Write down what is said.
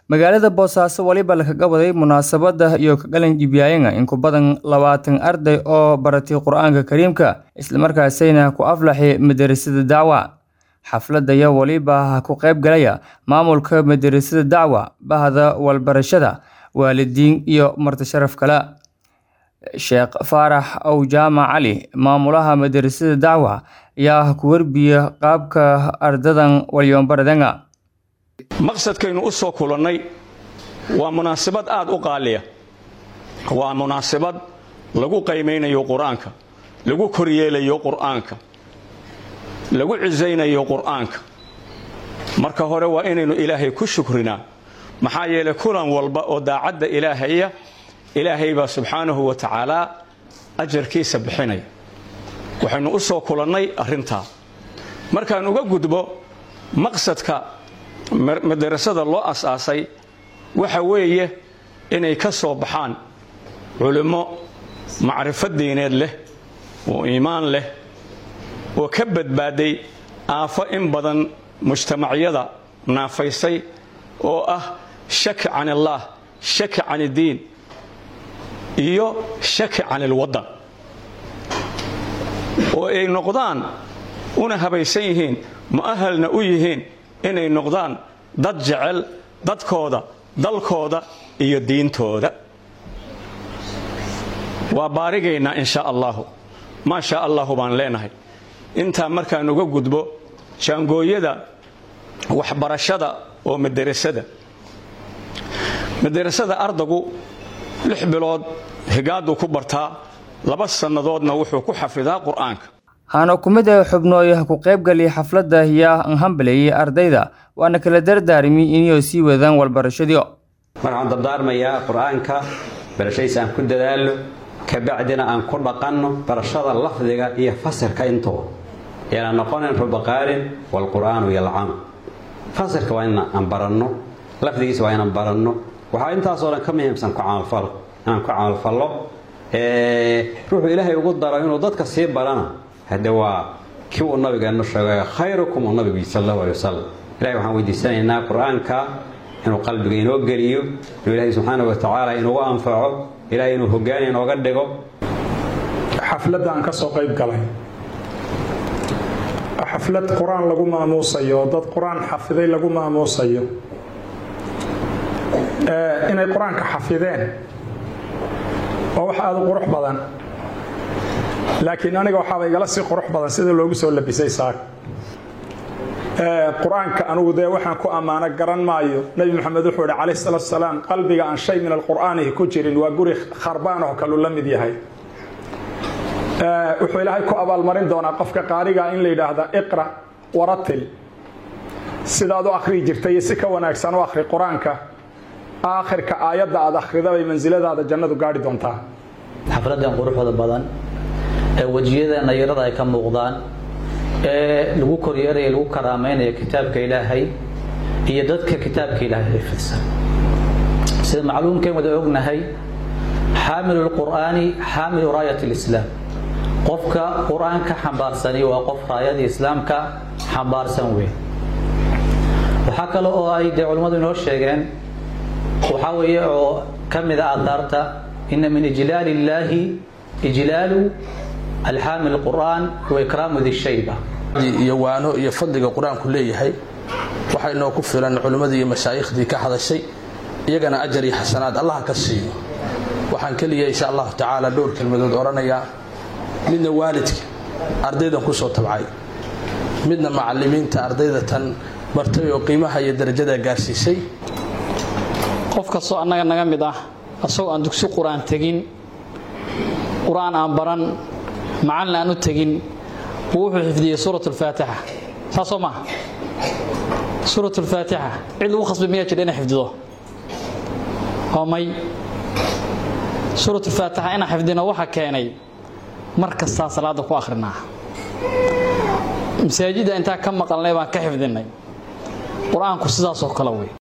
magaalada boosaaso weliba lakaga waday munaasabada iyo kagalan jibyaayanga in ku badan labaatan arday oo baratay qur-aanka kariimka islamarkaasayna ku aflaxay madarasada dacwa xafladaya weliba ku qayb galaya maamulka madarasada dacwa bahda walbarashada waalidiin iyo marti sharaf kale sheekh faarax ow jaamac cali maamulaha madarasada dacwa ayaa ku warbiya qaabka ardadan walyoonbaradanga maqsadkaynu u soo kulannay waa munaasabad aad u qaaliya waa munaasabad lagu qaymaynayo qur-aanka lagu koryeelayo qur'aanka lagu cisaynayo qur'aanka marka hore waa inaynu ilaahay ku shukrinaa maxaa yeelay kulan walba oo daacadda ilaahaya ilaahay baa subxaanahu wa tacaalaa ajarkiisa bixinaya waxaynu u soo kulannay arrintaa markaan uga gudbo maqsadka madarasada loo asaasay waxa weeye inay ka soo baxaan culimmo macrifo diineed leh oo iimaan leh oo ka badbaaday aafo in badan mujtamacyada naafaysay oo ah shaki can illaah shaki can iddiin iyo shaki can ilwaddan oo ay noqdaan una habaysan yihiin mu'ahalna u yihiin inay noqdaan dad jecel dadkooda dalkooda iyo diintooda waa baarigaynaa in sha allahu maa shaa allahu baan leenahay intaa markaan uga gudbo jaangooyada waxbarashada oo madarasada madarasada ardagu lix bilood higaaduu ku bartaa laba sannadoodna wuxuu ku xafidaa qur'aanka haana ku mid ah xubnooyaha ku qaybgalay xafladda yaa anhambalayay ardayda waana kala dardaarmi inay sii wadaan walbarashadii waxaan dardaarmayaa qur-aanka barashadiisa aan ku dadaalno kabacdina aan ku dhaqanno barashada lafdiga iyo fasirka intuba yaana noqonin rubaqaarin waalqur'aanu yalcanu fasirka waa inaan baranno lafdigiisa waa inaan baranno waxaa intaasoo dhan ka muhiimsan kucamalfal inaan ku camalfallo ruuxuu ilaahay ugu daro inuu dadka sii barana hadde waa kii uu nabigeennu sheegay khayrukum uu nabigu sal allahu alay wasalam ilahay waxaan weydiisanaynaa qur-aanka inuu qalbiga inoo geliyo inuu ilaahay subxaana wa tacaala inugu anfaco ilahay inuu hoggaan inooga dhigo xafladda aan ka soo qayb galay xaflad qur-aan lagu maamuusayo oo dad qur-aan xafiday lagu maamuusayo inay qur-aanka xafideen waa wax aada u qurux badan laakiin aniga waxaaba igala sii qurux badan sida loogu soo labisay saak qur-aanka anugu dee waxaan ku ammaano garan maayo nebi maxamed wuxuu ihi calayh salaatu salaam qalbiga aan shay min alqur'aanihi ku jirin waa guri kharbaan oo kaluu la mid yahay wuxuu ilaahay ku abaalmarin doonaa qofka qaariga in la yidhaahda iqra waratil sidaad u akhriyi jirtay iyo si ka wanaagsan u akhri qur-aanka aakhirka aayadda aad akhrida bay mansiladaada jannadu gaadhi doontaa xafladan quruxda badan ee wejiyada nayarada ay ka muuqdaan ee lagu koryeeraya lagu karaameynaya kitaabka ilaahay iyo dadka kitaabka ilaahay xifidsan sida macluumkeen wada ognahay xaamilu lqur'aani xaamilu raayat lislaam qofka qur-aanka xambaarsani waa qof raayadii islaamka xambaarsan weyn waxaa kale oo ay dee culimmadu inoo sheegeen waxaa weeye oo ka mid a aadaarta ina min ijlaal illaahi ijlaalu alxaamil qur'aan wa ikraamu dishayba iyo waano iyo fadliga qur-aanku leeyahay waxaa inoo ku filan culimmadii iyo mashaaikhdii ka hadashay iyagana ajar iyo xasanaad allah ka siiyo waxaan keliya insha allahu tacaala dhowr kelmadood odhanayaa midna waalidka ardaydan ku soo tabcay midna macalimiinta ardayda tan bartay oo qiimaha iyo darajada gaarsiisay qof kastoo annaga naga mid ah asagoo aan dugsi qur-aan tegin qur-aan aan baran macalin aan u tegin buu wuxuu xifdiyey suurat alfaatixa saasoo maaha suurat alfaatixa cid lagu khasbay miyaa jira inay xifdido waa may suurat alfaatixa inaan xifdino waxa keenay mar kastaa salaada ku akhrinaa masaajidda intaa ka maqalnay baan ka xifdinay qur-aanku sidaasoo kale wey